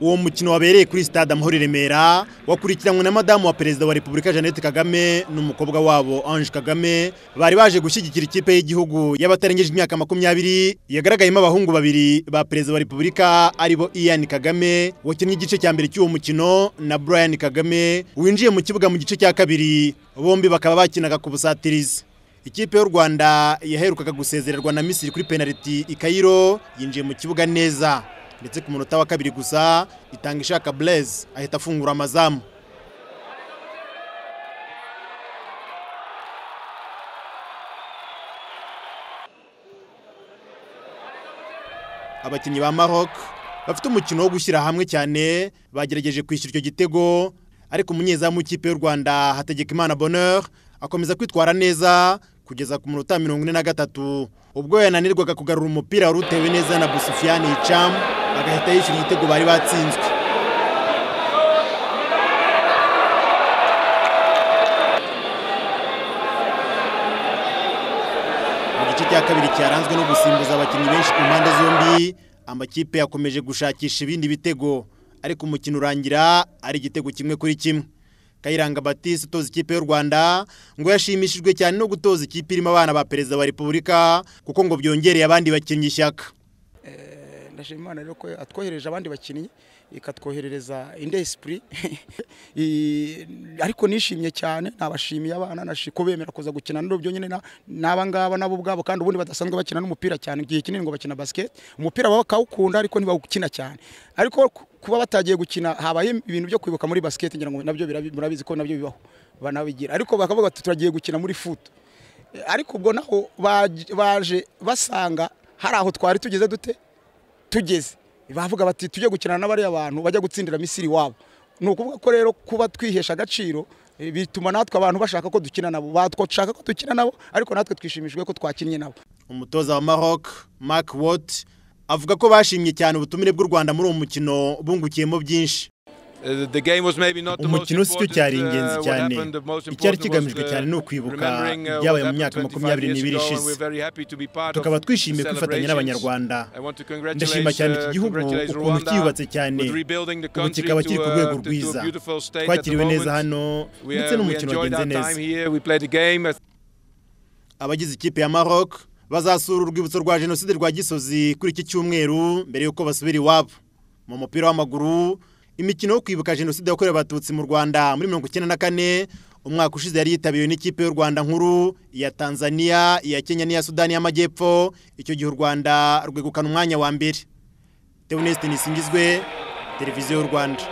uwo mukino wabereye kuri stade amahoro i remera wakurikiranywe na madamu wa perezida wa repubulika jeannette kagame n'umukobwa wabo ange kagame bari baje gushyigikira ikipe y'igihugu y'abatarengeje imyaka makumyabiri yagaragayemo abahungu babiri ba perezida wa repubulika aribo ian kagame wakinnye igice cya mbere cy'uwo mukino na brian kagame winjiye mu kibuga mu gice cya kabiri bombi bakaba bakinaga ku busatirizi ikipe y'u rwanda yaherukaga gusezererwa na misiri kuri penaliti i kayiro yinjiye mu kibuga neza ndetse ku munota wa kabiri gusa itanga ishaka blaise ahita afungura amazamu abakinnyi ba maroc bafite umukino wo gushyira hamwe cyane bagerageje kwishyura icyo gitego ariko umunyezamu w'ikipe y'u rwanda hategekimana bonheur akomeza kwitwara neza kugeza ku munota mirongo ine na gatatu ubwo yananirwaga kugarura umupira wari utewe neza na busufiyani yicamu agahita yishyura igitego bari batsinzwe mu gice cya kabiri cyaranzwe no gusimbuza abakinnyi benshi ku mpande zombi amakipe yakomeje gushakisha ibindi bitego ariko umukino urangira ari igitego kimwe kuri kimwe kayiranga batisi utoza ikipe y'u rwanda ngo yashimishijwe cyane no gutoza ikipe irimo abana ba perezida wa repubulika kuko ngo byongereye abandi bakinnyi ishyaka ndashima imana rero ko atwohereje abandi bakinnyi ikatwoherereza indi esipuri ariko nishimye cyane nabashimiye abana ko bemera kuza gukina n'urubyo nyine n'aba ngaba nabo ubwabo kandi ubundi badasanzwe bakina n'umupira cyane igihe kinini ngo bakina basiketi umupira bakawukunda ariko ntibawukina cyane ariko kuba batagiye gukina habaye ibintu byo kwibuka muri basiketi ngira ngo nabyo murabizi ko nabyo bibaho banabigira ariko bakavuga bati turagiye gukina muri futu ariko ubwo naho baje basanga hari aho twari tugeze dute tugeze bavuga bati tujye gukina n'abariya bantu bajya gutsindira misiri wabo ni ukuvuga ko rero kuba twihesha agaciro bituma natwe abantu bashaka ko dukina nabo batwashaka ko dukina nabo ariko natwe twishimishijwe ko twakinnye nabo umutoza wa maroc mark wot avuga ko bashimye cyane ubutumire bw'u rwanda muri uwo mukino bungukiyemo byinshi umukino sicyo cyari ingenzi cyane icyari kigamijwe cyane ni ukwibuka ibyabaye mu myaka makumyabiri n'ibiri ishize tukaba twishimiye kwifatanya n'abanyarwanda ndashima cyane iki gihugu ukuntu cyiyubatse cyane ubu kikaba kiri ku rwego rwiza twakiriwe neza hano ndetse n'umukino wagenze neza abagize ikipe ya maroc bazasura urwibutso rwa jenoside rwa gisozi kuri iki cyumweru mbere y'uko basubira iwabo mu mupira w'amaguru imikino yo kwibuka jenoside yakorewe abatutsi mu rwanda muri mirongo icyenda na kane umwaka ushize yari yitabiriwe n'ikipe y'u rwanda nkuru iya tanzania iya kenya n'iya sudani y'amajyepfo icyo gihe u rwanda rwegukana umwanya wa mbere tebunesitini isingizwe televiziyo y'u rwanda